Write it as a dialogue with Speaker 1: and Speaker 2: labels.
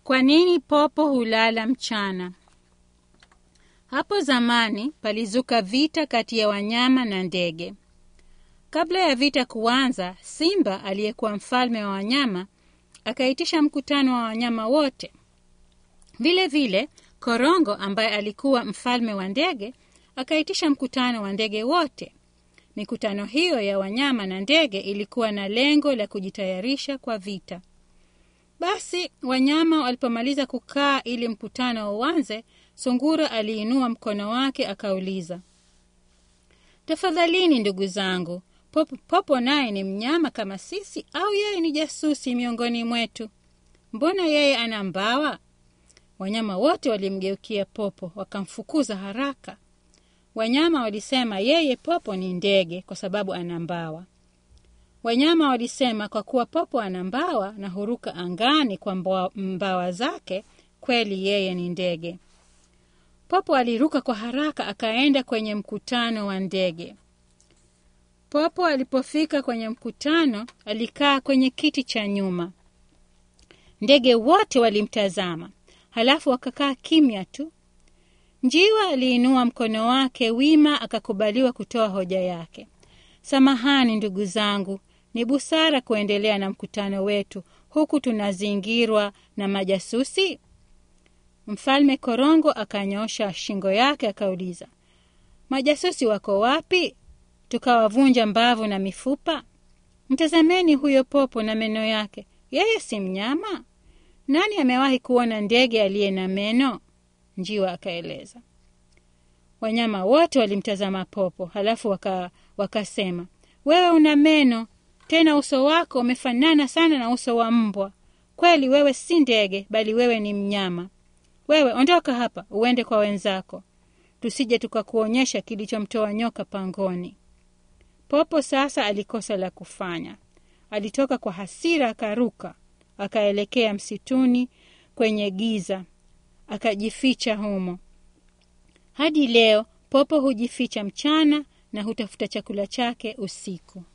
Speaker 1: Kwa nini popo hulala mchana? Hapo zamani palizuka vita kati ya wanyama na ndege. Kabla ya vita kuanza, Simba aliyekuwa mfalme wa wanyama akaitisha mkutano wa wanyama wote. Vile vile, Korongo ambaye alikuwa mfalme wa ndege akaitisha mkutano wa ndege wote. Mikutano hiyo ya wanyama na ndege ilikuwa na lengo la kujitayarisha kwa vita. Basi wanyama walipomaliza kukaa ili mkutano uanze, Sungura aliinua mkono wake akauliza, tafadhalini ndugu zangu, Popo, Popo naye ni mnyama kama sisi au yeye ni jasusi miongoni mwetu? Mbona yeye ana mbawa? Wanyama wote walimgeukia Popo wakamfukuza haraka. Wanyama walisema yeye Popo ni ndege kwa sababu ana mbawa. Wanyama walisema kwa kuwa Popo ana mbawa na huruka angani kwa mbawa, mbawa zake, kweli yeye ni ndege. Popo aliruka kwa haraka akaenda kwenye mkutano wa ndege. Popo alipofika kwenye mkutano, alikaa kwenye kiti cha nyuma. Ndege wote walimtazama, halafu wakakaa kimya tu. Njiwa aliinua mkono wake wima, akakubaliwa kutoa hoja yake. Samahani ndugu zangu, ni busara kuendelea na mkutano wetu huku tunazingirwa na majasusi? Mfalme Korongo akanyosha shingo yake akauliza, majasusi wako wapi? Tukawavunja mbavu na mifupa? Mtazameni huyo Popo na meno yake, yeye si mnyama? Nani amewahi kuona ndege aliye na meno? Njiwa akaeleza. Wanyama wote walimtazama Popo, halafu waka, wakasema, wewe una meno, tena uso wako umefanana sana na uso wa mbwa. Kweli wewe si ndege, bali wewe ni mnyama. Wewe ondoka hapa, uende kwa wenzako, tusije tukakuonyesha kilichomtoa nyoka pangoni. Popo sasa alikosa la kufanya. Alitoka kwa hasira, akaruka akaelekea msituni kwenye giza, akajificha humo. Hadi leo Popo hujificha mchana na hutafuta chakula chake usiku.